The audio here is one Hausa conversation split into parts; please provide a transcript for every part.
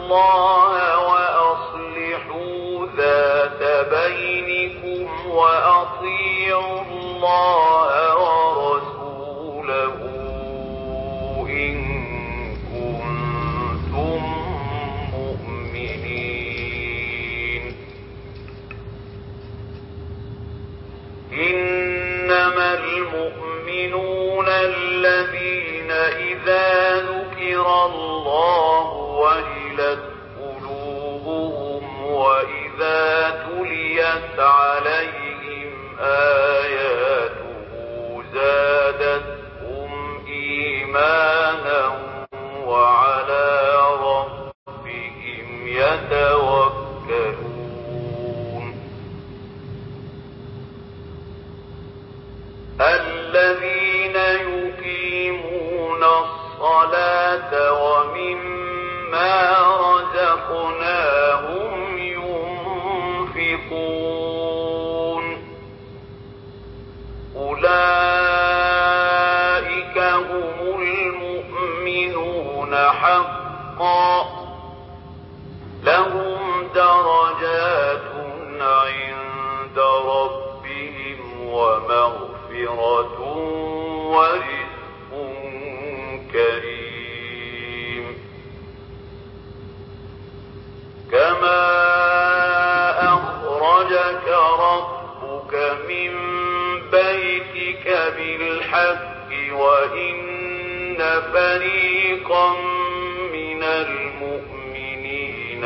الله وأصلحوا ذات بينكم وأطيعوا الله ورسوله إن كنتم مؤمنين إنما المؤمنون الذين إذا ذكر الله وجلت قلوبهم وإذا تليت عليهم آياته زادتهم إيمانا وعلى ربهم يتوكلون الذين يقيمون الصلاة ومما رزقناهم ينفقون أولئك هم المؤمنون حقا لهم درجات عند ربهم ومغفرة ورزق كريم كما أخرجك ربك من بيتك بالحق وإن فريقا من المؤمنين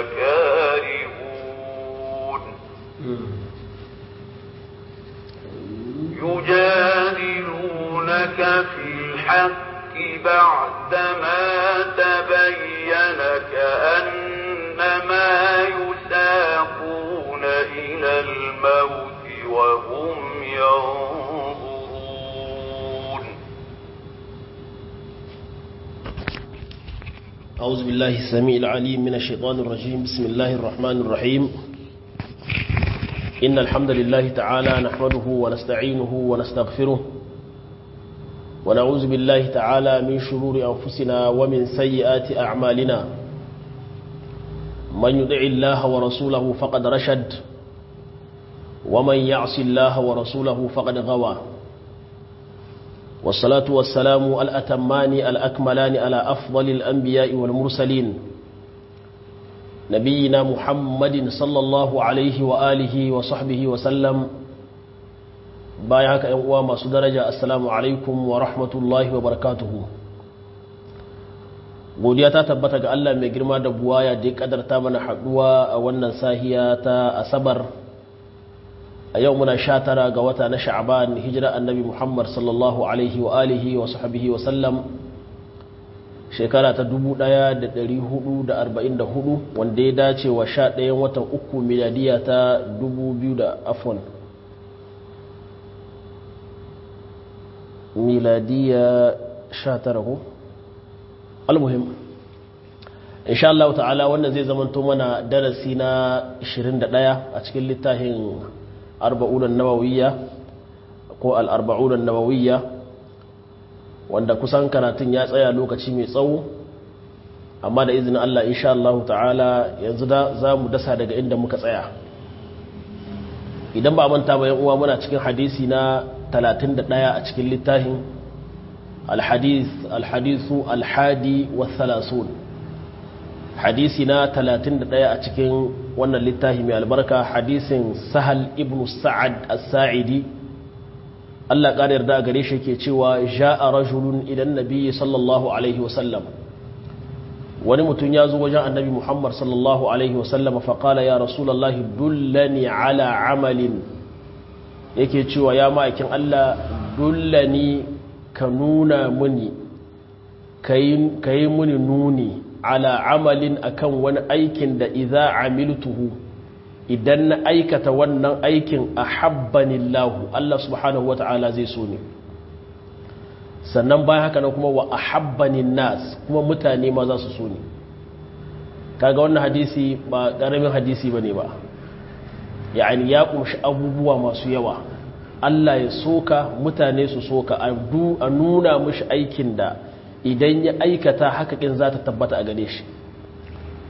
لكارهون يجادلونك في الحق بعدما تبين كأنما يساقون إلى الموت وهم ينظرون أعوذ بالله السميع العليم من الشيطان الرجيم بسم الله الرحمن الرحيم إن الحمد لله تعالى نحمده ونستعينه ونستغفره ونعوذ بالله تعالى من شرور أنفسنا ومن سيئات أعمالنا من يدع الله ورسوله فقد رشد ومن يعص الله ورسوله فقد غوى والصلاة والسلام الأتمان الأكملان على أفضل الأنبياء والمرسلين نبينا محمد صلى الله عليه وآله وصحبه وسلم بايعك أنواع ما درجة السلام عليكم ورحمة الله وبركاته godiya ta tabbata ga Allah mai girma da buwaya da ya kadarta mana haduwa a wannan sahiya ta asabar a yau muna sha tara ga wata na sha'aban hijira annabi muhammad sallallahu alaihi wa alihi wa sahbihi wa sallam shekara ta 1444 wanda ya dace wa sha ɗayan watan uku miladiya ta 2000 da afon miladiya sha tara ko? almuhim insha Allah ta'ala wannan zai zamanto mana darasi na 21 a cikin littafin arba'unan nawawiyya ko al'arba'unan nawawiyya wanda kusan karatun ya tsaya lokaci mai tsawo amma da izinin Allah insha Allah ta'ala yanzu da za mu dasa daga inda muka tsaya idan ba manta bayan uwa muna cikin hadisi na 31 a cikin littafin الحديث الحديث الحادي والثلاثون حديثنا تلاتين دقيقة أتكين وانا للتاهم البركة حديث سهل ابن سعد الساعدي الله قال يرضى قريش كيتشوى جاء رجل إلى النبي صلى الله عليه وسلم ونمت يازو وجاء النبي محمد صلى الله عليه وسلم فقال يا رسول الله دلني على عمل yake cewa ya ma'aikin Allah dullani ka nuna muni ka yi muni nuni ala amalin akan wani aikin da iza amiltuhu idan na aikata wannan aikin a habbanillahu Allah subhanahu wa ta'ala zai so ne sannan bayan haka na kuma wa a habbanin nas kuma mutane ma za su so ne kaga wannan hadisi ba ƙaramin hadisi ba ne ba ya'ani ya ƙunshi abubuwa masu yawa Allah ya soka mutane su soka a nuna mashi aikin da idan ya aikata hakakin za ta tabbata a gare shi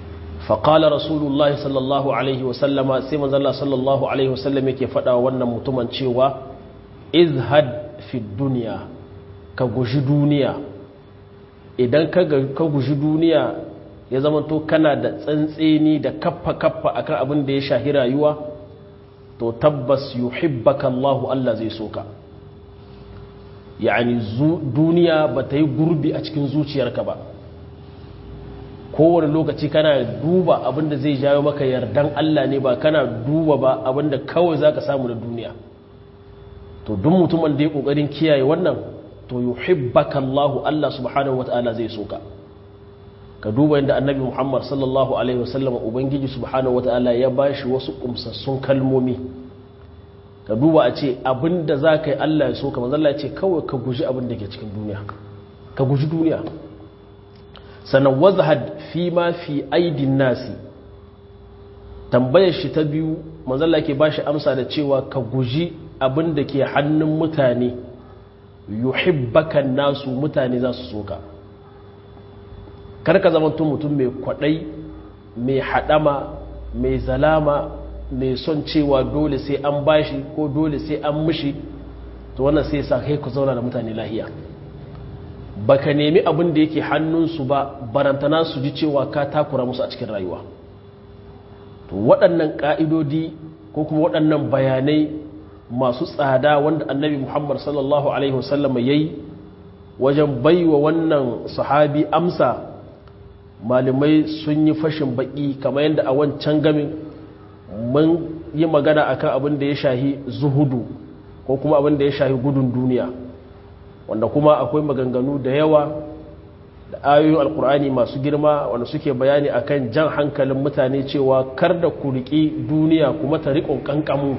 faƙala rasulullahi sallallahu alaihi wasallama sai manzala sallallahu alaihi wasallam yake faɗa wannan mutumin cewa izhad fi duniya ka guji duniya idan ka guji duniya ya zamanto kana da tsantseni da kaffa-kaffa akan abin da ya shahi rayuwa to tabbas yuhibbaka Allahu Allah zai soka yani duniya ba ta yi gurbi a cikin zuciyarka ba kowane lokaci kana duba abinda zai jawo maka yardan Allah ne ba kana duba ba abinda kawai za ka samu da duniya to duk mutumin da ya ƙoƙarin kiyaye wannan to yuhibbaka Allah Allah subhanahu wata'ala zai soka ka duba inda annabi Muhammad sallallahu alaihi wasallam ubangiji subhanahu wata'ala ya bashi wasu kumsassun kalmomi ka duba a ce abinda za ka yi Allah ya soka manzo Allah ya ce kawai ka guji abin da ke cikin duniya ka guji duniya sannan wazahad fi ma fi aidin nasi tambayar shi ta biyu manzalla ke ba shi amsa da cewa ka guji abin da ke hannun mutane yuhibbakan nasu mutane za su soka karka zamantun mutum mai kwadai mai hadama mai zalama mai son cewa dole sai an bashi ko dole sai an mushi to wannan sai sa kai ku zauna da mutane lahiya baka nemi abin da yake hannunsu ba barantana su ji cewa ka takura musu a cikin rayuwa to waɗannan ƙa'idodi ko kuma waɗannan bayanai masu tsada wanda annabi muhammad sallallahu alaihi wasallam ya yi wajen baiwa wannan sahabi amsa malamai sun yi fashin baƙi kamar yadda a wancan gamin mun yi magana akan abin da ya shahi zuhudu ko kuma abin da ya shahi gudun duniya wanda kuma akwai maganganu da yawa da ayoyin alkur'ani masu girma wanda suke bayani akan jan hankalin mutane cewa kar da ku riƙi duniya kuma ta riƙon ƙanƙamu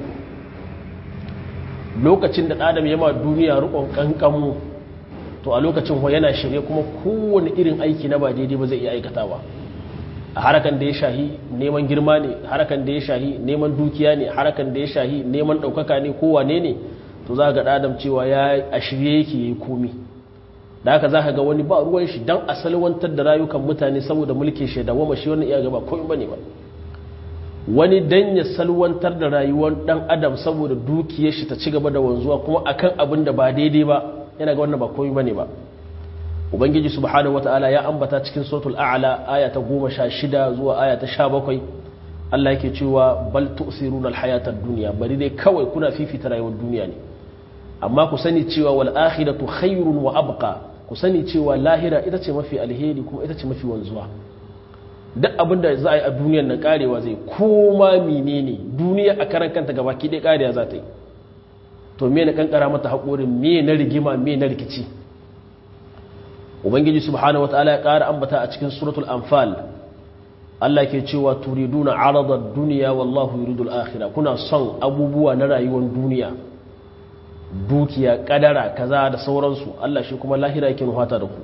lokacin da adam yama duniya riƙon ƙanƙamu to a lokacin wa yana shirye kuma kowane irin aiki na ba daidai ba zai iya aikatawa a harakan da ya shahi neman girma ne harakan da ya shahi neman dukiya ne harakan da ya shahi neman ɗaukaka ne kowane ne to za ga adam cewa ya a shirye yake yi komi da haka za ka ga wani ba ruwan shi don a salwantar da rayukan mutane saboda mulkin shi da wama shi wannan iya gaba komi bane ba wani dan ya salwantar da rayuwar dan adam saboda dukiyar shi ta ci gaba da wanzuwa kuma akan abin da ba daidai ba yana ga wannan ba komi bane ba ubangiji subhanahu wataala ya ambata cikin suratul a'la aya ta 16 zuwa aya ta 17 Allah yake cewa bal tu'siruna al-hayata ad-dunya bari dai kawai kuna fifita rayuwar duniya ne amma ku sani cewa wal akhiratu khairun wa abqa ku sani cewa lahira ita ce mafi alheri kuma ita ce mafi wanzuwa duk abinda za a yi a duniyar nan karewa zai koma menene duniya a karan kanta gaba ki dai karewa za ta yi to me na kankara mata haƙorin me na rigima me na rikici ubangiji subhanahu wataala ya ƙara ambata a cikin suratul anfal Allah ke cewa turiduna aradar duniya wallahu yuridul akhirah kuna son abubuwa na rayuwar duniya dukiya kadara kaza da sauransu Allah shi kuma lahira yake nuhata da ku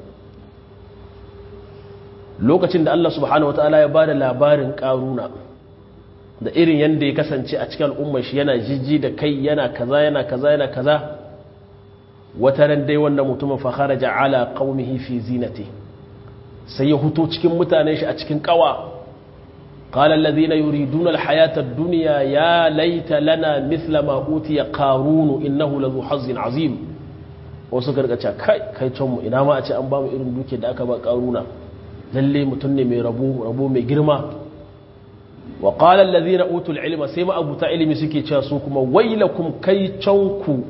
lokacin da Allah subhanahu wataala ya bada labarin karuna da irin yanda ya kasance a cikin al'ummar shi yana jijji da kai yana kaza yana kaza yana kaza wata ran dai wannan mutumin fa kharaja ala qaumihi fi zinati sai ya huto cikin mutanen shi a cikin kawa قال الذين يريدون الحياة الدنيا يا ليت لنا مثل ما أوتي قارون إنه لذو حظ عظيم wasu gargaca kai kai canmu ina ma a ce an ba mu irin duke da aka ba karuna lalle mutum ne mai rabo rabo mai girma wa qala allazina utul ilma sai ma abuta ilimi suke cewa su kuma wailakum kai canku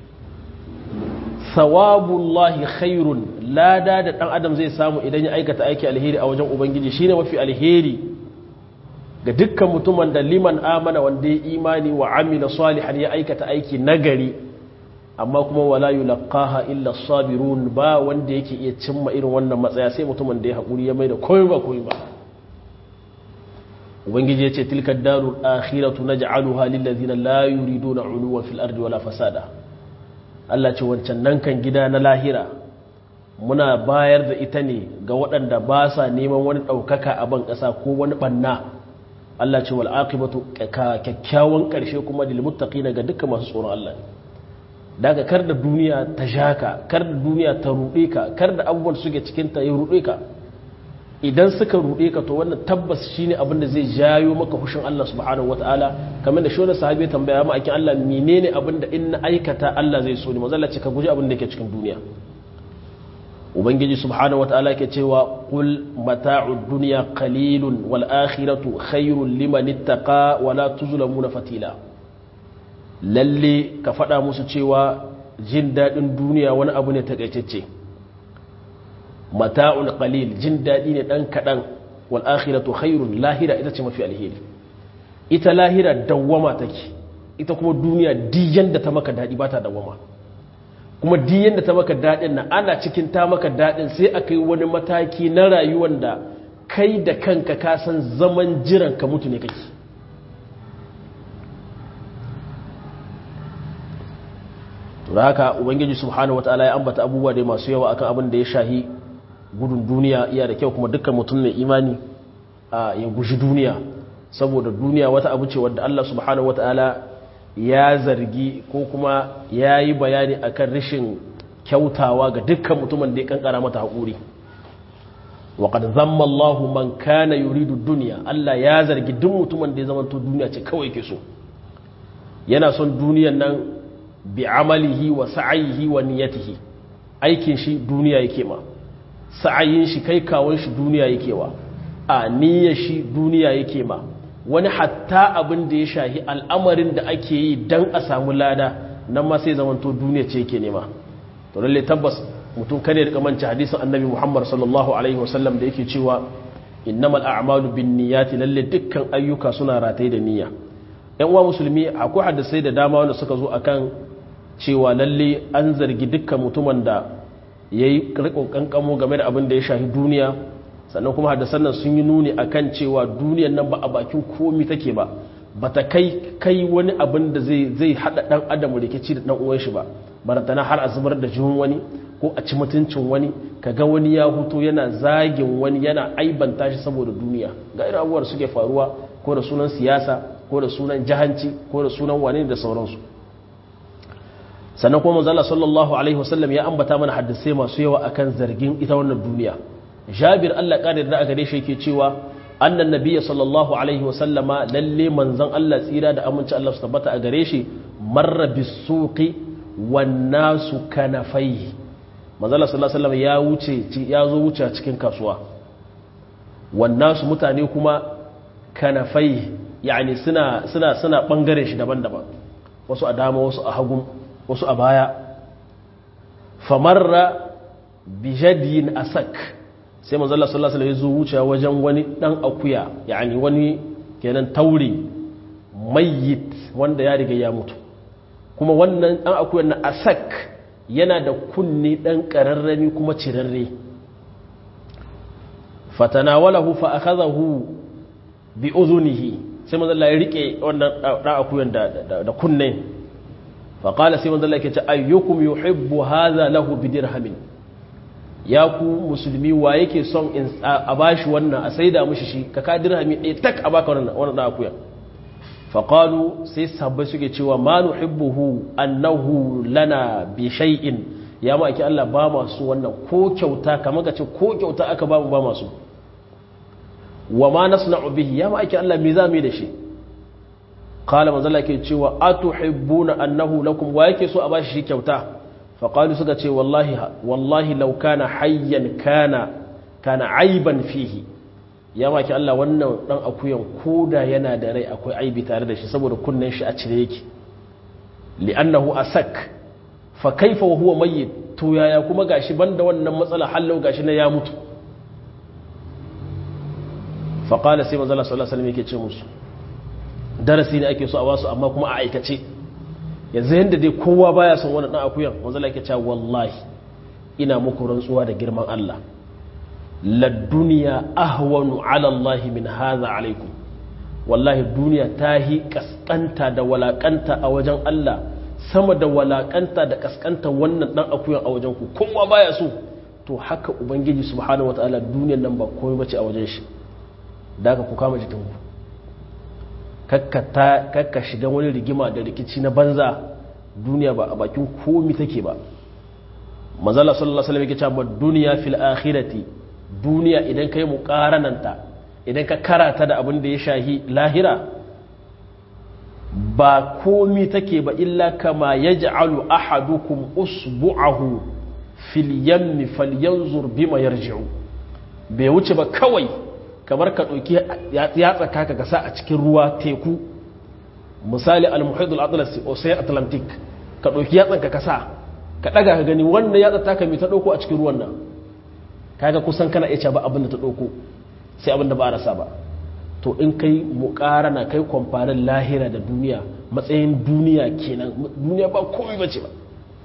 thawabullahi khairun lada da dan adam zai samu idan ya aikata aiki alheri a wajen ubangiji shine mafi alheri ga dukkan mutumin da liman amana wanda ya imani wa amila salihan ya aikata aiki nagari amma kuma wala yulqaha illa sabirun ba wanda yake iya cimma irin wannan matsaya sai mutumin da ya haƙuri ya mai da koyi ba koyi ba ubangiji ya ce tilka darul akhiratu naj'aluha lil ladina la yuriduna uluwan fil ardi wala fasada Allah ce wancan nan kan gida na lahira muna bayar da ita ne ga waɗanda ba sa neman wani ɗaukaka a ban ƙasa ko wani ɓanna Allah ce wal aqibatu kyakkyawan ƙarshe kuma lil muttaqina ga dukkan masu tsoron Allah daga kar da duniya ta shaka kar da duniya ta ruɗe ka kar da abubuwan suke cikin ta ya ruɗe ka idan suka ruɗe ka to wannan tabbas shine abin da zai jayo maka hushin Allah subhanahu wataala kamar da shona sahabi ya tambaya ma akin Allah menene abin da in na aikata Allah zai so ni manzo Allah ce ka guji abin da yake cikin duniya ubangiji subhanahu wataala ke cewa qul mata'ud dunya qalilun wal akhiratu khairul liman ittaqa wa la tuzlamuna fatila lalle ka faɗa musu cewa jin daɗin duniya wani abu ne takaitacce mata'un qalil jin daɗi ne ɗan kaɗan wal akhiratu khairun lahira ita ce mafi alheri ita lahira dawwama take ita kuma duniya diyan da ta maka daɗi ba ta dawwama kuma diyan da ta maka daɗin na ana cikin ta maka daɗin sai aka yi wani mataki na rayuwar da kai da kanka ka san zaman jiran ka mutu ne kake to da haka ubangiji subhanahu wataala ya ambata abubuwa da masu yawa akan abin da ya shahi gudun duniya iya da kyau kuma dukkan mutum mai imani ya guji duniya saboda duniya wata abu ce wadda Allah subhanahu wataala ya zargi ko kuma ya yi bayani akan rashin kyautawa ga dukkan mutumin da ya kankara mata haƙuri waƙad zamma Allah man kana yuridu duniya Allah ya zargi duk mutumin da ya zama to duniya ce kawai ke so yana son duniyan nan bi amalihi wa sa'ayihi wa niyyatihi aikin shi duniya yake ma sa'ayin shi kai kawon shi duniya yake wa a niyyar shi duniya yake ma wani hatta abin da ya shahi al'amarin da ake yi dan a samu lada nan ma sai zamanto duniya ce yake nema to lalle tabbas mutum kare da kamanci hadisin annabi Muhammad sallallahu alaihi wasallam da yake cewa innamal a'malu binniyati lalle dukkan ayyuka suna rataye da niyya yan uwa musulmi akwai hadisai da dama wanda suka zo akan cewa lalle an zargi dukkan mutumin da yayi rikon kankamo game da abin da ya shafi duniya sannan kuma hadisan nan sun yi nuni akan cewa duniyar nan ba a bakin komi take ba bata kai kai wani abin da zai zai hada dan adam rikici da dan uwan shi ba barantana har a zubar da jihun wani ko a ci mutuncin wani kaga wani ya huto yana zagin wani yana aibanta shi saboda duniya ga irin abubuwar suke faruwa ko da sunan siyasa ko da sunan jahanci ko da sunan wane da sauransu sannan kuma manzala sallallahu alaihi wasallam ya ambata mana hadisai masu yawa akan zargin ita wannan duniya jabir Allah ƙarir da a gare shi yake cewa annan nabiyya sallallahu alaihi wasallama lalle manzon Allah tsira da aminci Allah su tabbata a gare shi marra bisuqi wan nasu kanafai manzala sallallahu alaihi wasallam ya wuce ya zo wuce cikin kasuwa wan nasu mutane kuma kanafai yani suna suna suna bangare shi daban-daban wasu a dama wasu a hagu wasu a baya famarra bijadiyin asak sai manzo Allah sallallahu alaihi wasallam ya wuce wajen wani dan akuya yani wani kenan taure mayyit wanda ya riga ya mutu kuma wannan dan akuyan na asak yana da kunne dan kararrami kuma cirarre fatanawalahu fa akhadahu bi udhunihi sai manzo Allah ya rike wannan dan akuyan da da kunne fa qala sai manzo Allah yake ce ayyukum yuhibbu hadha lahu bi dirhamin ya ku musulmi wa yake son in a bashi wannan a saida mushi shi ka ka dirhami ɗaya tak a baka wannan wannan akuya fa qalu sai sabbai suke cewa ma nuhibbuhu annahu lana bi shay'in ya ma ake Allah ba masu wannan ko kyauta kamar ka ce ko kyauta aka ba mu ba masu wa ma nasna'u bihi ya ma ake Allah me za mu yi da shi qala manzo Allah yake cewa atuhibbuna annahu lakum wa yake so a bashi shi kyauta faƙalu suka ce wallahi wallahi laukana hayyan kana kana aiban fihi ya maki Allah wannan dan akuyan koda yana da rai akwai aibi tare da shi saboda kunnen shi a cire yake li'annahu asak fa kaifa wa huwa mayyit to yaya kuma gashi banda wannan matsala hallau gashi na ya mutu fa qala sai manzo Allah sallallahu alaihi wasallam yake ce musu darasi ne ake so a wasu amma kuma a aikace yanzu yadda dai kowa baya son wani ɗan akuyan wanzu laike cewa wallahi ina muku rantsuwa da girman Allah ladduniya ahwanu ala Allah min haza alaikum wallahi duniya ta hi kaskanta da walakanta a wajen Allah sama da walakanta da kaskanta wannan ɗan akuyan a wajen ku kowa baya so to haka ubangiji subhanahu wataala duniyar nan ba komai bace a wajen shi da haka ku kama jikinku kakka shiga wani rigima da rikici na banza duniya ba a bakin komi take ba mazala sallallahu alaihi wasallam yake cewa duniya fil akhirati duniya idan kai muqarananta idan ka karata da abin da ya shahi lahira ba komi take ba illa kama yaj'alu ahadukum usbu'ahu fil yammi falyanzur bima yarji'u bai wuce ba kawai kamar ka ɗauki yatsa kaka ka sa a cikin ruwa teku misali al-muhid al-atlasi ocean atlantic ka ɗauki yatsan ka sa ka ɗaga ka gani wannan yatsa taka mai ta ɗauko a cikin ruwan nan kaga kusan kana iya ba abin da ta ɗauko sai abin da ba a rasa ba to in kai muƙarana kai kwamfanin lahira da duniya matsayin duniya kenan duniya ba komai bace ba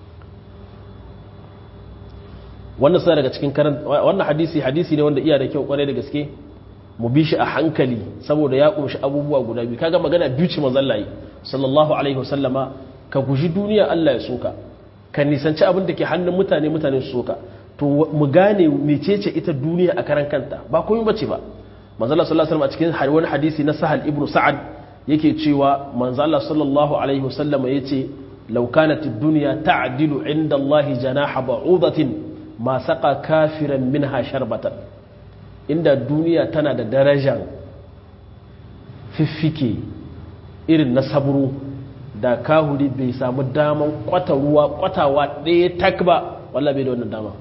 wannan sai daga cikin karan wannan hadisi hadisi ne wanda iya da kyau kwarai da gaske mu bi shi a hankali saboda ya kumshi abubuwa guda biyu kaga magana biyu ce manzon Allah sallallahu alaihi wasallama ka guji duniya Allah ya soka ka nisanci abin da ke hannun mutane mutane su soka to mu gane mecece ita duniya a karan kanta ba komai bace ba manzon Allah sallallahu alaihi wasallam a cikin wani hadisi na Sahal ibn Sa'ad yake cewa manzon Allah sallallahu alaihi wasallama yace law kanat ad-dunya ta'dilu 'inda Allah janaha ba'udatin ma saka kafiran minha sharbatan inda duniya tana da darajar fiffike irin na saburo da kahuri bai samu daman kwata ruwa kwatawa ɗaya tak ba walla bai da wannan dama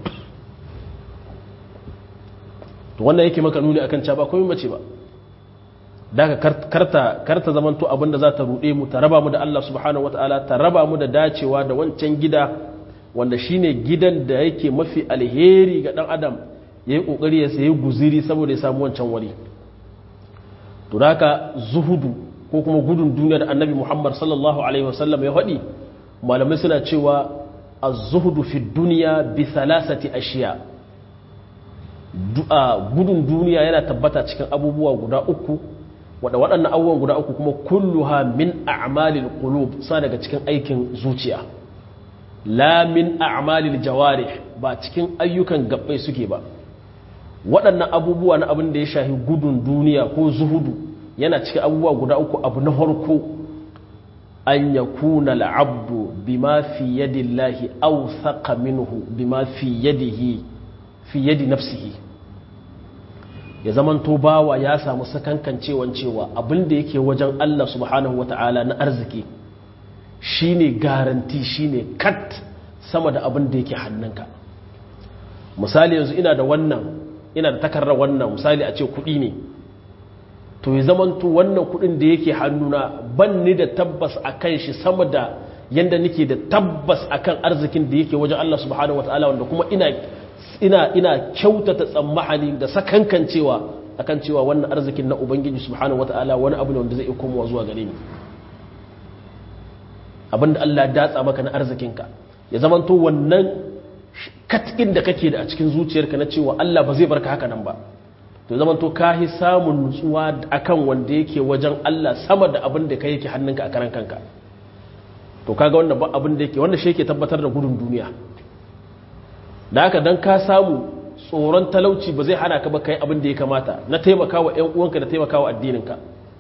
to wannan yake maka nuni akan ca ba komai mace ba daga karta karta zamanto abinda za ta ruɗe mu ta raba mu da Allah subhanahu wataala ta raba mu da dacewa da wancan gida wanda shine gidan da yake mafi alheri ga dan adam ya yi kokari ya sayi guziri saboda ya samu wancan wuri to haka zuhudu ko kuma gudun duniya da annabi muhammad sallallahu alaihi wasallam ya faɗi malamai suna cewa az-zuhudu fi duniya bi thalathati ashiya gudun duniya yana tabbata cikin abubuwa guda uku wada waɗannan abubuwan guda uku kuma kulluha min a'malil qulub sa daga cikin aikin zuciya la min a'malil jawarih ba cikin ayyukan gabbai suke ba waɗannan abubuwa na abin da ya shahi gudun duniya ko zuhudu yana cikin abubuwa guda uku abu na farko an yakuna al'abdu bima fi yadillahi aw thaqa minhu bima fi yadihi fi yadi nafsihi ya zamanto bawa ya samu sakankancewan cewa abin da yake wajen Allah subhanahu wata'ala na arziki shine garanti shine kat sama da abin da yake hannunka misali yanzu ina da wannan ina da takarar wannan misali a ce kuɗi ne to ya zamanto wannan kuɗin da yake hannuna ban ni da tabbas a kan shi sama da yadda nake da tabbas a kan arzikin da yake wajen Allah subhanahu wata'ala wanda kuma ina ina ina kyautata tsammahani da sakankan cewa akan cewa wannan arzikin na ubangiji subhanahu wata'ala wani abu ne wanda zai komowa zuwa gare ni abinda Allah ya datsa maka na arzikinka ya zamanto wannan katkin da kake da a cikin zuciyarka na cewa Allah ba zai barka haka nan ba to zamanto ka yi samun nutsuwa akan wanda yake wajen Allah sama da abin da kai yake hannunka a karan kanka to kaga wannan ba abin da yake wanda shi yake tabbatar da gudun duniya da haka dan ka samu tsoron talauci ba zai hana ka ba kai abin da ya kamata na taimakawa ƴan uwanka da taimakawa addininka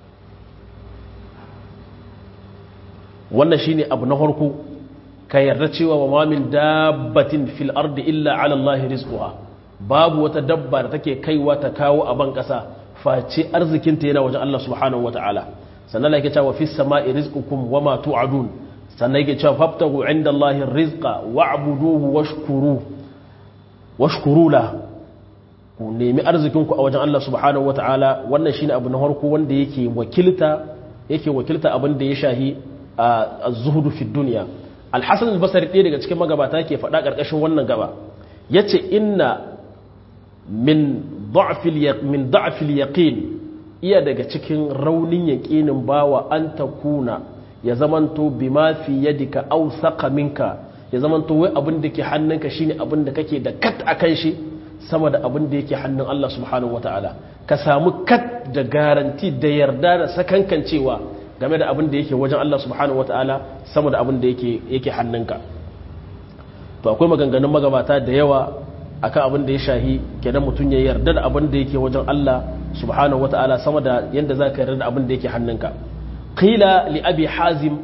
wannan shine abu na farko ka yarda cewa wa mamin dabbatin fil ardi illa ala Allah rizquha babu wata dabba da take kaiwa ta kawo a ban kasa face arzikinta yana wajen Allah subhanahu wataala sannan yake cewa fis sama'i rizqukum wama tu'adun sannan yake cewa fabtagu inda Allah rizqa wa'buduhu washkuru washkuru la ku nemi arzikinku a wajen Allah subhanahu wataala wannan shine abu na farko wanda yake wakilta yake wakilta abin da ya shahi az-zuhdu fi dunya al-hasan al-basri ɗaya daga cikin magabata yake faɗa ƙarƙashin wannan gaba yace inna min da'fil min da'fil yaqin iya daga cikin raunin yaqinin bawa an takuna ya zamanto bima fi yadika aw saqa minka ya zamanto wai abin da ke hannunka shine abin da kake da kat akan shi sama da abin da yake hannun Allah subhanahu wataala ka samu kat da garanti da yarda da sakankancewa game da abin da yake wajen Allah subhanahu wataala sama da abin da yake yake hannunka to akwai maganganun magabata da yawa akan abin da ya shahi kenan mutum ya yarda da abin da yake wajen Allah subhanahu wataala sama da yanda zaka yarda da abin da yake hannunka qila li abi hazim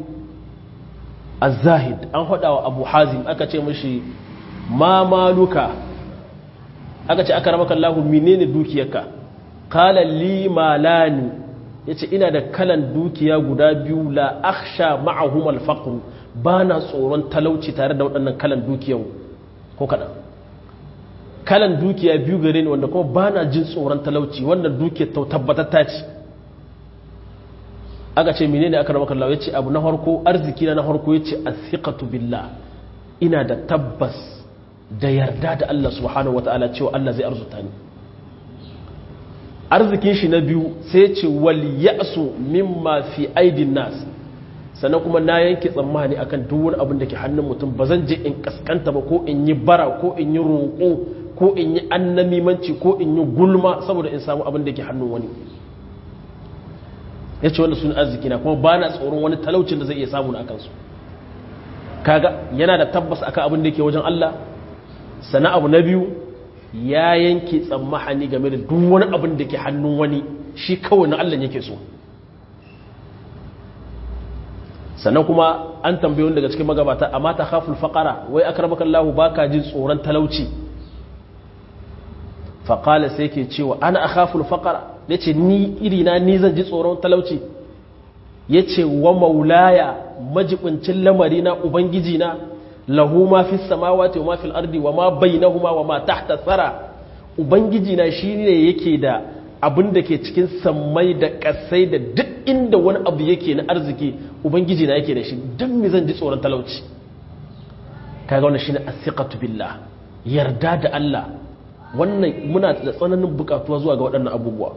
az-zahid an hada wa abu hazim aka ce mishi ma maluka aka ce aka ramaka Allah menene dukiyarka qala li malani yace ina da kalan dukiya guda biyu la akhsha ma'ahum al-faqr bana tsoron talauci tare da waɗannan kalan dukiyan ko kadan kalan dukiya biyu gare ni wanda kuma bana jin tsoron talauci wannan dukiyar ta tabbatatta ce aka ce menene aka ramaka Allah yace abu na farko arziki na farko yace athiqatu billah ina da tabbas da yarda da Allah subhanahu wataala cewa Allah zai arzuta ni arzikin shi na biyu sai ce wal ya'su mimma fi aidin nas sannan kuma na yanke tsammani akan duk wani abin da ke hannun mutum ba zan je in kaskanta ba ko in yi bara ko in yi roƙo ko in yi annamimanci ko in yi gulma saboda in samu abin da ke hannun wani ya ce wanda sun arziki na kuma ba na tsoron wani talaucin da zai iya samu na kansu kaga yana da tabbas akan abin da ke wajen Allah sana abu na biyu ya yanke tsammahani game da duk wani abin da ke hannun wani shi kawai na Allah yake so sannan kuma an tambayi wani daga cikin magabata amma ta khaful faqara wai akramaka Allah baka jin tsoron talauci faqala sai yake cewa ana akhaful faqara yace ni irina ni zan ji tsoron talauci yace wa maulaya majibincin lamari na ubangiji na lahu ma fi samawati wa ma fil ardi wa ma bainahuma wa ma tahta thara ubangiji na shine yake da abin da ke cikin sammai da kasai da duk inda wani abu yake na arziki ubangiji na yake da shi dan me zan ji tsoron talauci kaga wannan shine athiqatu billah yarda da Allah wannan muna da tsananin bukatuwa zuwa ga waɗannan abubuwa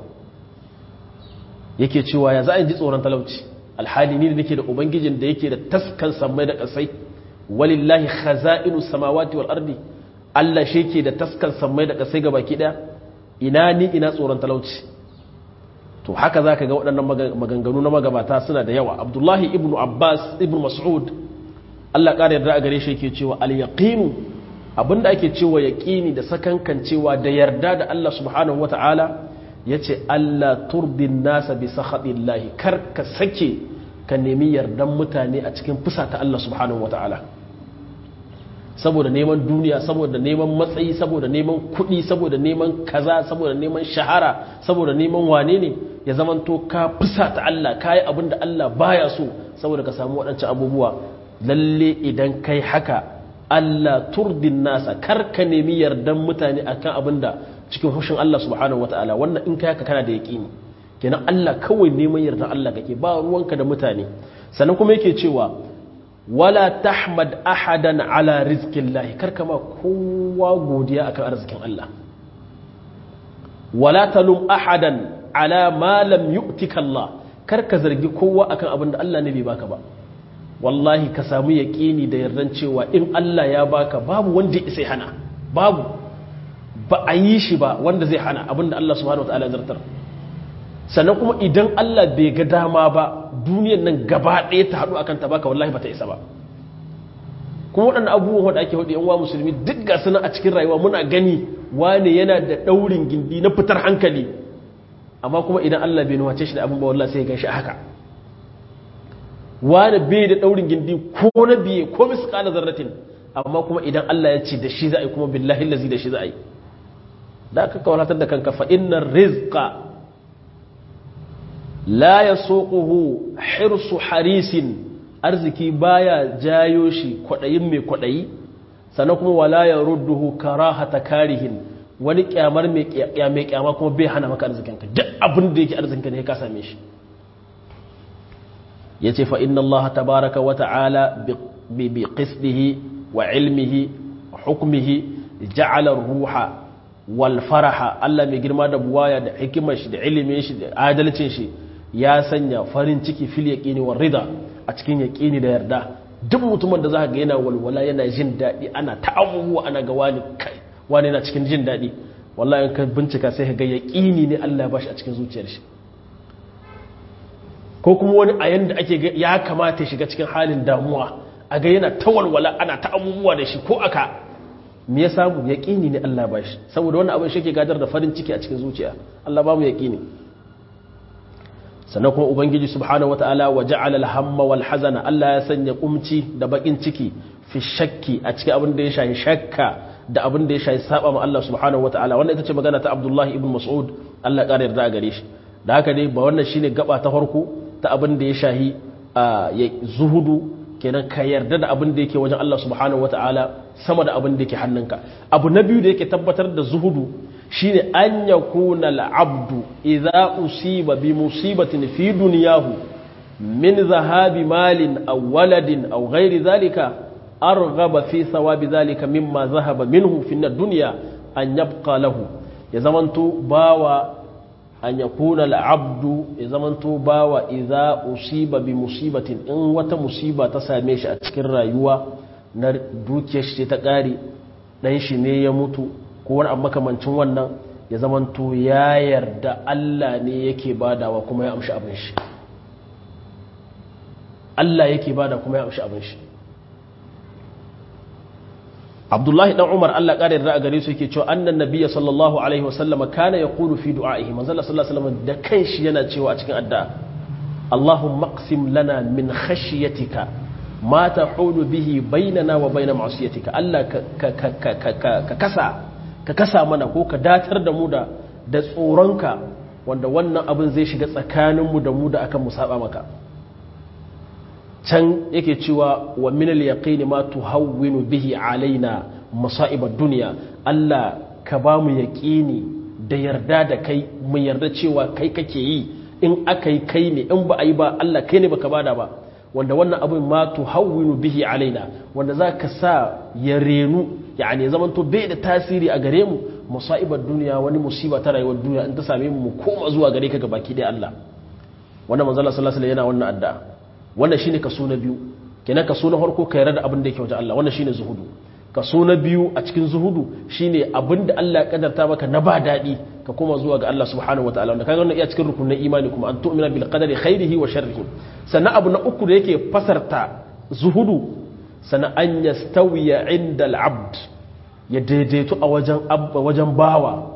yake cewa ya za a ji tsoron talauci alhali ni da nake da ubangijin da yake da taskan sammai da kasai walillahi khaza'inu samawati wal ardi Allah shi ke da taskan sammai da kasai gabaki daya ina ni ina tsoron talauci to haka zaka ga waɗannan maganganu na magabata suna da yawa Abdullahi ibn Abbas ibn Mas'ud Allah ƙara yarda a gare shi yake cewa al yaqinu abinda ake cewa yaqini da sakankan cewa da yarda da Allah subhanahu wataala yace Allah turdin nasa bi sakhatillahi kar ka sake ka nemi yardan mutane a cikin fusata Allah subhanahu wataala saboda neman duniya saboda neman matsayi saboda neman kuɗi saboda neman kaza saboda neman shahara saboda neman wane ne ya zamanto ka fusata Allah ka yi abin da Allah baya so saboda ka samu waɗancan abubuwa lalle idan kai haka Allah turdin nasa kar ka nemi yardan mutane akan abin da cikin hushin Allah subhanahu wataala wannan in kai haka kana da yaƙini kenan Allah kawai neman yardan Allah kake ba ruwanka da mutane sannan kuma yake cewa wala tahmad ahadan ala rizqillahi karka ma kowa godiya akan arzikin Allah wala talum ahadan ala ma lam yu'tika Allah karka zargi kowa akan abin da Allah ne bai baka ba wallahi ka samu yaqini da yardan cewa in Allah ya baka babu wanda ya sai hana babu ba a yi shi ba wanda zai hana abin da Allah subhanahu wataala ya zartar sannan kuma idan Allah bai ga dama ba duniyan nan gaba ɗaya ta haɗu akan ta baka wallahi bata isa ba kuma waɗannan abubuwan wanda ake hudu yanwa musulmi duk ga suna a cikin rayuwa muna gani wane yana da ɗaurin gindi na fitar hankali amma kuma idan Allah bai nuwace shi da abin ba wallahi sai ya ganshi a haka wane bai da ɗaurin gindi ko na biye ko misƙala zarratin amma kuma idan Allah ya ce da shi za a yi kuma billahi lazi da shi za a yi da aka kawalatar da kanka fa innar rizqa la ya soƙuhu hirsu harisin arziki baya jayo shi kwaɗayin mai kwaɗayi sannan kuma wala ya rudduhu karahata karihin wani kyamar mai kyama kuma bai hana maka arzikinka duk abin da yake arzikinka ne ka same shi ya ce fa inna Allah tabaraka wa ta'ala bi qisdihi wa ilmihi hukmihi ja'ala ruha wal faraha Allah mai girma da buwaya da hikimar shi da ilimin shi da adalcin shi ya sanya farin ciki fil yaqini war rida a cikin yaqini da yarda duk mutumin da zaka ga yana walwala yana jin dadi ana ta abubuwa ana ga wani kai wani yana cikin jin dadi wallahi in ka bincika sai ka ga yaqini ne Allah ya bashi a cikin zuciyar shi ko kuma wani a yanda ake ya kamata ya shiga cikin halin damuwa a ga yana ta walwala ana ta abubuwa da shi ko aka me ya samu yaqini ne Allah ya bashi saboda wannan abin shi ke gadar da farin ciki a cikin zuciya Allah ba mu yaqini sannan kuma ubangiji subhanahu wataala wa ja'ala al-hamma wal hazana Allah ya sanya kumci da bakin ciki fi shakki a cikin abin da ya shafi shakka da abin da ya shahi saba ma Allah subhanahu wataala wannan ita ce magana ta Abdullahi ibn Mas'ud Allah ƙara yarda a gare shi da haka dai ba wannan shine gaba ta farko ta abin da ya shahi ya zuhudu kenan ka yarda da abin da yake wajen Allah subhanahu wataala sama da abin da yake hannunka abu na biyu da yake tabbatar da zuhudu shine an yakuna al-abdu idza usiba bi musibatin fi dunyahu min zahabi malin aw waladin aw ghairi dhalika arghaba fi thawabi dhalika mimma zahaba minhu fi ad-dunya an yabqa lahu ya zamanto bawa an yakuna al-abdu ya zamanto bawa idza usiba bi musibatin in wata musiba ta same shi a cikin rayuwa na dukiyar shi ta kare dan shi ne ya mutu ko wani abu makamancin wannan ya zamanto ya yarda Allah ne yake badawa kuma ya amshi abin shi Allah yake bada kuma ya amshi abin shi Abdullahi dan Umar Allah ƙara yarda a gare su yake cewa annan nabiyyi sallallahu alaihi wasallam kana yaqulu fi du'a'ihi manzo Allah sallallahu alaihi wasallam da kanshi yana cewa a cikin addu'a Allahumma aqsim lana min khashyatika ma tahulu bihi bainana wa bain ma'siyatika Allah ka ka ka kasa ka kasa mana ko ka datar da mu da da tsoronka wanda wannan abin zai shiga tsakaninmu da mu da akan mu saba maka can yake cewa wa min al-yaqini ma tuhawwinu bihi alaina masa'ib ad-dunya Allah ka ba mu yaqini da yarda da kai mu yarda cewa kai kake yi in akai kai ne in ba ai ba Allah kai ne baka bada ba wanda wannan abin ma tuhawwinu bihi alaina wanda zaka sa ya renu yani zamanto bai da tasiri a gare mu musaibar duniya wani musiba ta rayuwar duniya in ta same mu mu koma zuwa gare ka gabaki dai Allah wannan manzo Allah sallallahu alaihi wasallam yana wannan addu'a wannan shine kaso na biyu kenan kaso na farko ka yarda da abin da yake wajen Allah wannan shine zuhudu kaso na biyu a cikin zuhudu shine abin da Allah ya kadarta maka na ba dadi ka koma zuwa ga Allah subhanahu wataala wanda kaga wannan iya cikin rukunin imani kuma an tu'mina bil qadari khairihi wa sharrihi sannan abu na uku da yake fasarta zuhudu sannan an yastawiya inda al-abd ya daidaitu a wajen abba wajen bawa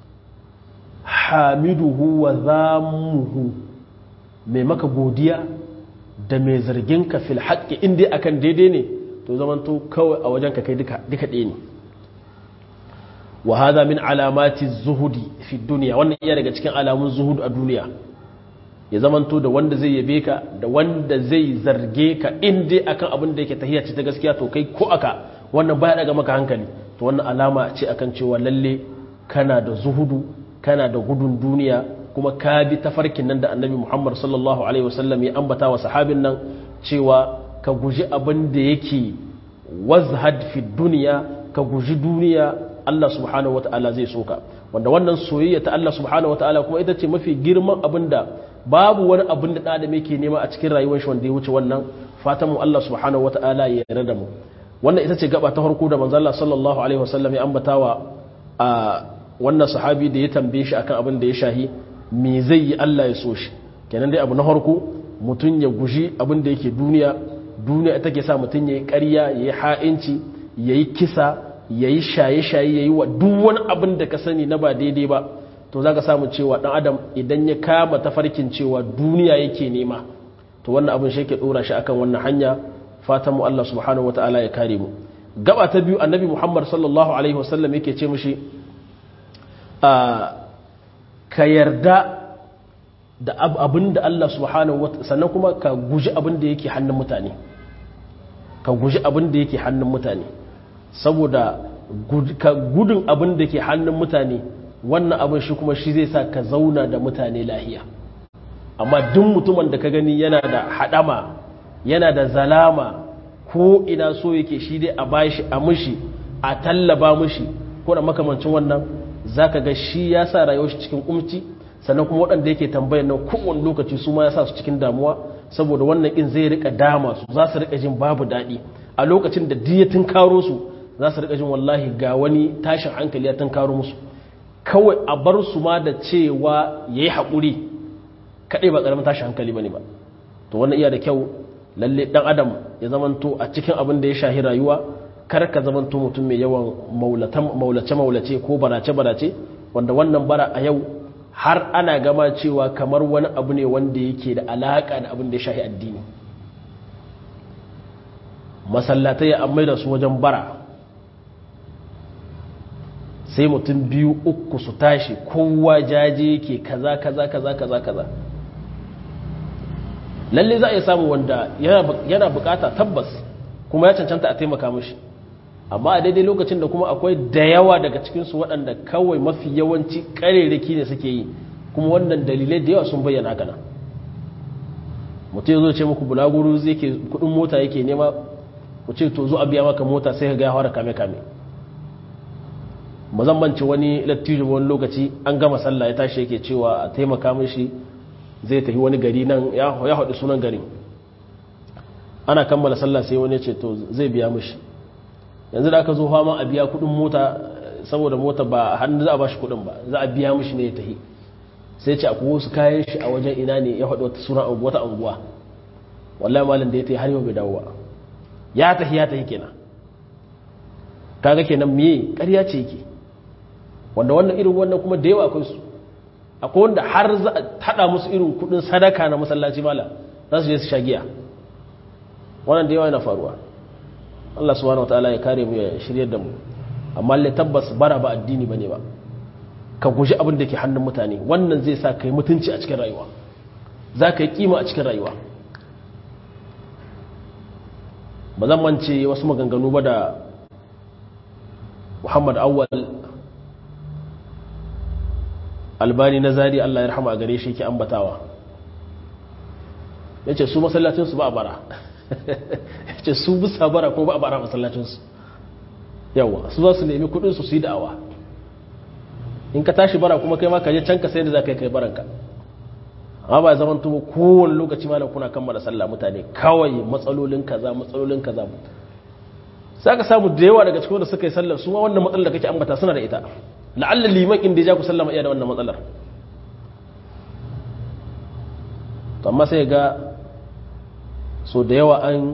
hamiduhu wa zamuhu mai maka godiya da mai zargin ka fil haƙƙi inda akan daidai ne to zaman to kawai a wajen ka kai duka ɗaya ne wa hada min alamati zuhudi fi duniya wannan iya daga cikin alamun zuhudu a duniya ya zamanto da wanda zai yabe ka da wanda zai zarge ka inda akan abin da yake tahiyya ce ta gaskiya to kai ko aka wannan baya daga maka hankali to wannan alama ce akan cewa lalle kana da zuhudu kana da gudun duniya kuma ka bi tafarkin nan da annabi Muhammad sallallahu alaihi wasallam ya ambata wa sahabin nan cewa ka guji abin da yake wazhad fi duniya ka guji duniya Allah subhanahu wataala zai soka wanda wannan soyayya ta Allah subhanahu wataala kuma ita ce mafi girman abin da babu wani abin da ɗan yake nema a cikin rayuwar shi wanda ya wuce wannan fatan mu Allah subhanahu wataala ya yarda da mu wannan ita ce gaba ta farko da manzo Allah sallallahu alaihi wasallam ya ambatawa a wannan sahabi da ya tambaye shi akan abin da ya shahi me zai yi Allah ya so shi kenan dai abu na farko mutum ya guji abin da yake duniya duniya ita ke sa mutum ya yi ƙarya ya yi ha'inci ya yi kisa ya yi shaye-shaye ya yi wa duk wani abin da ka sani na ba daidai ba to za ka samu cewa ɗan adam idan ya kama tafarkin cewa duniya yake nema to wannan abin shi ke ɗora shi akan wannan hanya fatan mu Allah subhanahu wa ta'ala ya kare mu gaba ta biyu annabi muhammad sallallahu alaihi wasallam yake ce mishi ka yarda da abin da Allah subhanahu wa sannan kuma ka guji abin da yake hannun mutane ka guji abin da yake hannun mutane saboda gudun abin da ke hannun mutane wannan abin shi kuma shi zai sa ka zauna da mutane lahiya amma duk mutumin da ka gani yana da hadama yana da zalama ko ina so yake shi dai a bashi a mushi a tallaba mushi ko da makamancin wannan zaka ga shi ya sa rayuwar shi cikin kumci sannan kuma waɗanda yake tambayar nan kowane lokaci su ma ya sa su cikin damuwa saboda wannan in zai rika dama su za su rika jin babu daɗi a lokacin da diyatin karo su za su rika jin wallahi ga wani tashin hankali ya tunkaro musu kawai a bar su ma da cewa ya yi haƙuri kaɗai ba ƙaramin tashin hankali ba ne ba to wannan iya da kyau lalle ɗan adam ya zamanto a cikin abin da ya shahi rayuwa kar ka zamanto mutum mai yawan maulace-maulace ko barace-barace wanda wannan bara a yau har ana gama cewa kamar wani abu ne wanda yake da alaƙa da abin da ya shahi addini masallatai ya amai da su wajen bara sai mutum biyu uku su tashi kowa jaje ke kaza kaza kaza kaza kaza lalle za a iya samu wanda yana bukata tabbas kuma ya cancanta a taimaka mashi amma a daidai lokacin da kuma akwai da yawa daga cikinsu waɗanda kawai mafi yawanci ƙarerraki ne suke yi kuma wannan dalilai da yawa sun bayyana haka nan mutum ya zo ce muku bulaguru zai ke kudin mota yake nema ku ce to zo a biya maka mota sai ka ga ya fara kame kame mazammanci wani lattijo wani lokaci an gama sallah ya tashi yake cewa a taimaka mishi zai tafi wani gari nan ya haɗu sunan garin ana kammala sallah sai wani ce to zai biya mishi yanzu da aka zo fama a biya kudin mota saboda mota ba hannu za a bashi kudin ba za a biya mishi ne ya tafi sai ce akwai wasu kayan shi a wajen ina ne ya faɗi wata suna wata anguwa wallahi malam da ya tafi har yau bai dawo ba ya tafi ya tafi kenan kaga kenan me ƙarya ce yake wanda wannan irin wannan kuma da yawa akwai su akwai wanda har za a haɗa musu irin kuɗin sadaka na masallaci mala za su je su sha giya wannan da yawa yana faruwa Allah subhanahu wataala ya kare mu ya shiryar da mu amma lalle tabbas bara ba addini bane ba ka guji abin da ke hannun mutane wannan zai sa ka yi mutunci a cikin rayuwa za ka yi kima a cikin rayuwa ba zan mance wasu maganganu ba da muhammad awwal albani na zari allah ya rahama a gare shi ke ambatawa ya ce su masallacinsu ba a bara ya ce su bisa bara ko ba a bara masallacinsu yawa su za su nemi kudinsu su yi da'awa in ka tashi bara kuma kai ma ka je can ka sai da za ka yi kai baranka amma ba zaman tuba kowane lokaci malam kuna kammala sallah mutane kawai matsalolin kaza matsalolin kaza sai ka samu da yawa daga cikin wanda suka yi sallar su ma wannan matsalar da kake ambata suna da ita la'alla liman in da ya ja ku sallama iya da wannan matsalar to amma sai ga so da yawa an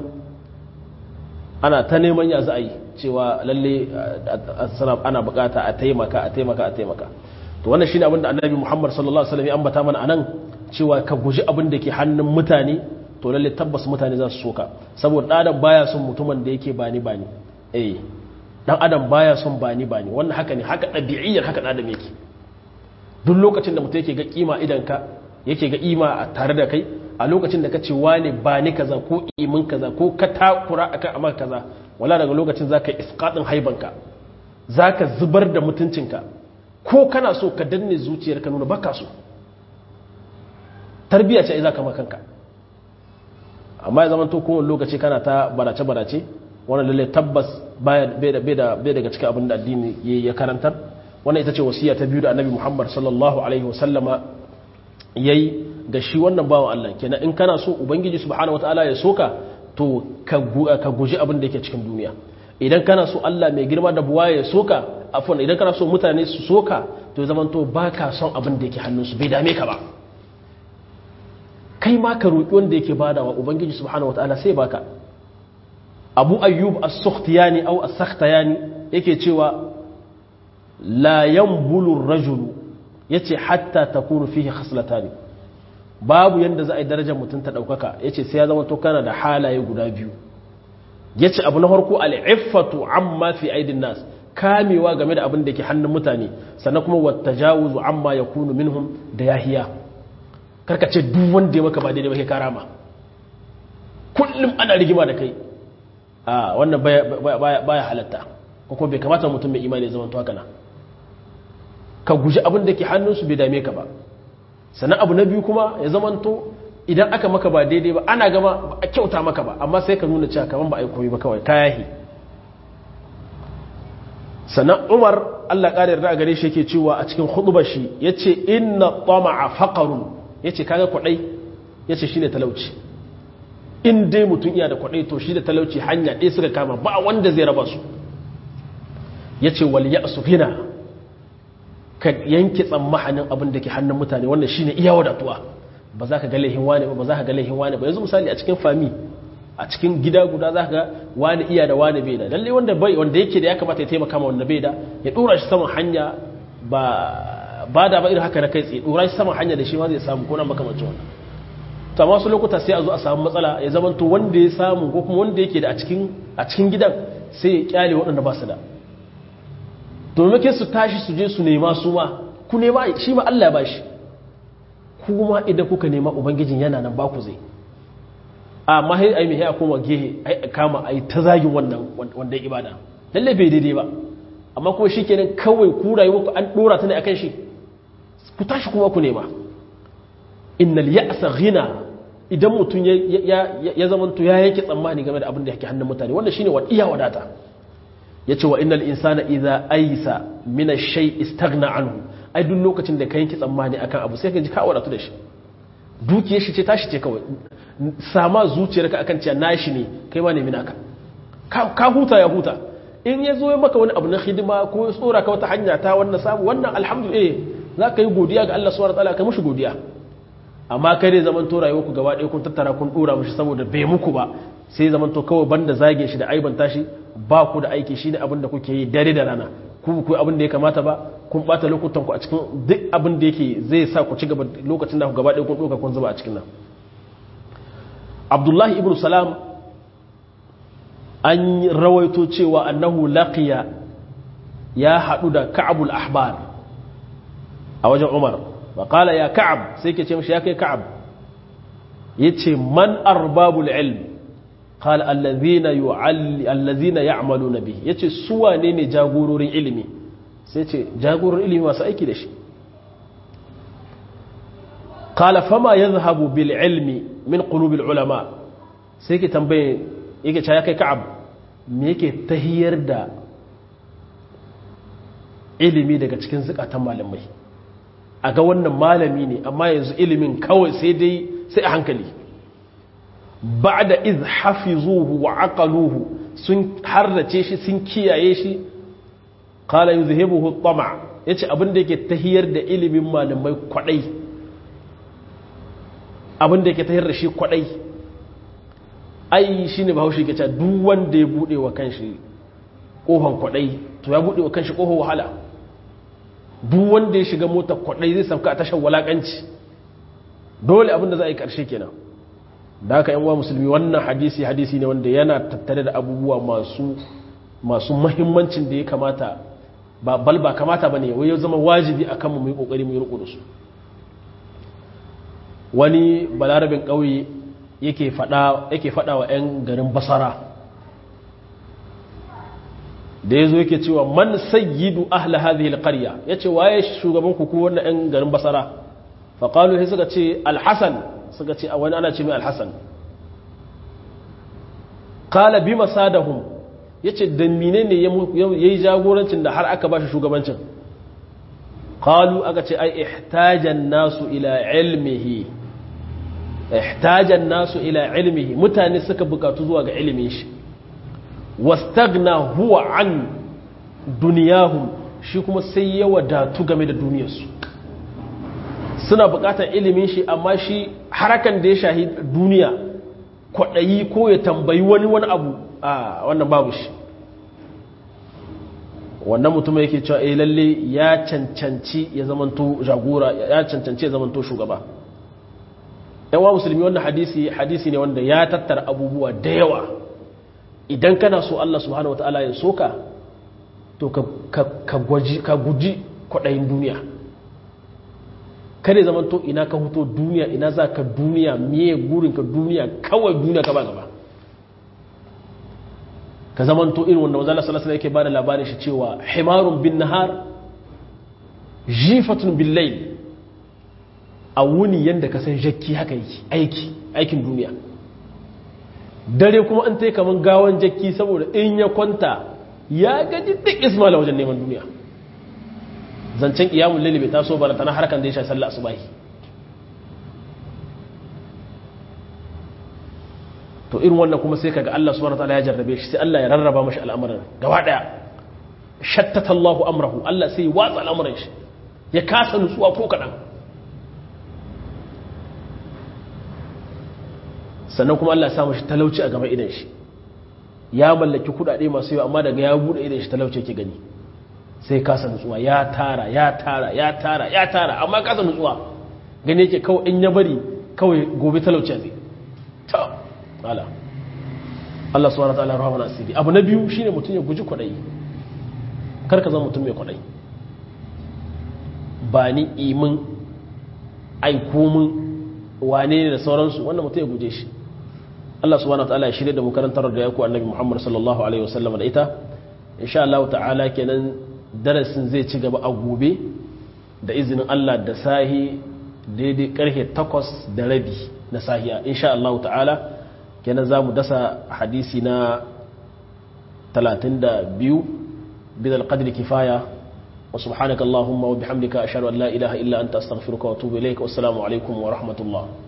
ana ta neman ya za a yi cewa lalle ana bukata a taimaka a taimaka a taimaka to wannan shine abin da annabi Muhammad sallallahu alaihi wasallam ya ambata mana anan cewa ka guji abin da ke hannun mutane to lalle tabbas mutane za su soka saboda dan adam baya son mutumin da yake bani bani eh dan adam baya son bani bani wannan haka ne haka dabi'iyyar haka dan adam yake duk lokacin da mutum yake ga kima idan ka yake ga ima a tare da kai a lokacin da ka ce wane ba ni kaza ko imin kaza ko ka takura akan amma kaza wala daga lokacin zaka isqatin haibanka zaka zubar da mutuncinka ko kana so ka danne zuciyarka nuna baka so tarbiya ce za ka makanka amma ya zamanto kowane lokaci kana ta barace-barace wannan lalle tabbas bai daga cikin abin da addini ya karantar wannan ita ce wasiya ta biyu da annabi muhammad sallallahu alaihi wasallama ya yi ga shi wannan bawan allah kenan in kana so ubangiji subhanahu wataala ya soka to ka guji abin da yake cikin duniya idan kana so allah mai girma da buwa ya soka afon idan kana so mutane su soka to ya zamanto ba ka son abin da yake hannunsu bai dame ka ba kai ma ka roƙi wanda yake badawa ubangiji subhanahu wataala sai baka abu ayyub as-sukhtiyani aw as-sakhtayani yake cewa la yanbulu ar-rajulu yace hatta takunu fihi khaslatani babu yanda za a yi darajar mutum ta daukaka yace sai ya zama to kana da halaye guda biyu yace abu na farko al-iffatu amma fi aidin nas kamewa game da abin da ke hannun mutane sannan kuma wattajawuzu amma yakunu minhum da yahiya karka ce duk wanda ya maka ba daidai ba kai karama kullum ana rigima da kai a wannan baya halatta ko kuma bai kamata mutum mai imani ya zama to haka na ka guji abin da ke hannunsu bai dame ka ba sannan abu na biyu kuma ya zama to idan aka maka ba daidai ba ana gama ba a kyauta maka ba amma sai ka nuna cewa kaman ba a yi koyi ba kawai kayahi sannan umar allah ƙara yarda a gare shi yake cewa a cikin hudubar shi ya ce inna tama'a faqarun ya ce kaga kwadai ya ce shi ne talauci in dai mutum iya da kwadai to shi da talauci hanya ɗaya suka kama ba wanda zai raba su ya ce wal ya su gina ka yanke tsammahanin abin da ke hannun mutane wannan shi ne iya wadatuwa ba za ka ga laihin wane ba ba za ka ga laihin wane ba yanzu misali a cikin fami a cikin gida guda za ka ga wani iya da wani bai da lalle wanda bai wanda yake da ya kamata ya taimaka ma wanda bai da ya dora shi saman hanya ba ba da ba irin haka na kai tsaye dora shi saman hanya da shi ma zai samu ko na makamancin wannan to amma wasu lokuta sai a zo a samu matsala ya zama to wanda ya samu ko kuma wanda yake da a cikin a cikin gidan sai ya kyale waɗanda ba su da domin ke su tashi su je su nema su ma ku nema shi ma Allah ya ba shi kuma idan kuka nema ubangijin yana nan ba ku zai amma sai ai mai ya koma gehe ai kama ai ta zagin wannan wannan ibada lalle bai daidai ba amma kuma shikenan kawai ku rayuwa ku an dora ta ne akan shi ku tashi kuma ku nema innal ya'sa ghina idan mutum ya zamanto ya yanke tsammani game da abin da yake hannun mutane wannan shine wa iya wadata yace wa innal insana idza aysa min ash-shay istaghna anhu ai duk lokacin da ka yanke tsammani akan abu sai ka ji ka wadatu da shi dukiyar shi ce tashi ce kawai sama zuciyarka akan cewa nashi ne kai ma nemi naka ka huta ya huta in ya zo ya maka wani abu na hidima ko ya tsora ka wata hanya ta wannan samu wannan alhamdulillah za ka yi godiya ga Allah subhanahu wataala kai mushi godiya amma kai dai zaman to rayuwar ku gaba ɗaya kun tattara kun dora mushi saboda bai muku ba sai zaman to kawai banda zage shi da aibanta shi ba ku da aiki shine abin da kuke yi dare da rana ku ku abin da ya kamata ba kun bata lokutan ku a cikin duk abin da yake zai sa ku ci gaba lokacin da ku gaba ɗaya kun doka kun zuba a cikin nan Abdullahi ibn Salam an rawaito cewa annahu laqiya ya haɗu da Ka'abul Ahbar a wajen Umar wa qala ya Ka'ab sai ke ce mishi ya kai Ka'ab yace man arbabul ilm qala allazina yu'alli allazina ya'maluna bihi yace su wane ne jagororin ilimi sai ce jagororin ilimi masu aiki da shi qala fama yadhhabu bil ilmi min qulubil ulama sai ke tambaye yake ya kai Ka'ab me yake tahiyar da ilimi daga cikin zukatan malamai a ga wannan malami ne amma yanzu ilimin kawai sai dai sai a hankali ba da iz hafizuhu wa aqaluhu sun harrace shi sun kiyaye shi qala yuzhibuhu tama yace abin da yake tahiyar da ilimin malamai kwadai abin da yake tahiyar da shi kwadai ai shine bahaushe ke cewa duk wanda ya bude wa kanshi kofan kwadai to ya bude wa kanshi kofar wahala duk wanda ya shiga mota kwadai zai sauka a tashar walakanci dole abin da za a yi karshe kenan da haka yan uwa musulmi wannan hadisi hadisi ne wanda yana tattare da abubuwa masu masu muhimmancin da ya kamata ba bal ba kamata bane wai ya zama wajibi akan mu mu yi kokari mu yi riko da su wani balarabin kauye yake fada yake fada wa yan garin basara da ya zo yake cewa man sayyidu ahla hadhihi alqarya yace waye shugaban ku ko wannan ɗan garin basara fa qalu sai suka ce alhasan suka ce wani ana ce mai alhasan qala bima sadahum yace da menene yayi jagorancin da har aka bashi shugabancin qalu aka ce ai ihtajan nasu ila ilmihi ihtajan nasu ila ilmihi mutane suka bukatu zuwa ga ilimin shi wastagna huwa an duniyahum shi kuma sai ya wadatu game da duniyarsu suna bukatar ilimin shi amma shi harakan da ya shahi duniya kwaɗayi ko ya tambayi wani wani abu a wannan babu shi wannan mutum yake cewa eh lalle ya cancanci ya zamanto jagora ya cancanci ya zamanto shugaba yawa musulmi wannan hadisi hadisi ne wanda ya tattara abubuwa da yawa idan kana so Allah subhanahu wataala ya soka to ka guji kwaɗayin duniya kada zaman to ina ka huto duniya ina za ka duniya miye gurinka duniya kawai duniya ka ba gaba ka zaman to irin wanda wanzala salasala yake ba da labarin shi cewa himarun bin nahar jifatun bin lail a wuni yadda ka san jakki haka yake aiki aikin duniya dare kuma an tai kaman gawan jakki saboda in ya kwanta ya gaji duk ismaila wajen neman duniya zancen iyamun lalle bai taso bara tana harkan da ya sha sallah asubahi to irin wannan kuma sai kaga Allah subhanahu wataala ya jarrabe shi sai Allah ya rarraba mashi al'amuran gaba daya shattata Allahu amrahu Allah sai ya watsa al'amuran shi ya kasa nutsuwa ko kadan sannan kuma Allah ya sa mashi talauci a gaba idan shi ya mallaki kudade masu yawa amma daga ya bude idan shi talauci yake gani sai kasa nutsuwa ya tara ya tara ya tara ya tara amma kasa nutsuwa gani yake kawai in ya bari kawai gobe talauci zai ta ala Allah subhanahu wa ta'ala rahama asiri abu na biyu shine mutum ya guji kwadayi karka zama mutum mai kwadai ba ni imin aiko min wane ne da sauransu wannan mutum ya guje shi Allah subhanahu wa ta'ala ya shirya da mu karantar da yaku annabi Muhammad sallallahu alaihi wasallam da ita insha Allah ta'ala kenan darasin zai ci gaba a gobe da izinin Allah da sahi daidai karfe 8 da rabi na sahiya insha Allah ta'ala kenan za mu dasa hadisi na 32 bidal qadri kifaya wa subhanaka allahumma wa bihamdika ashhadu an la ilaha illa anta astaghfiruka wa atubu ilaik wassalamu alaikum wa rahmatullah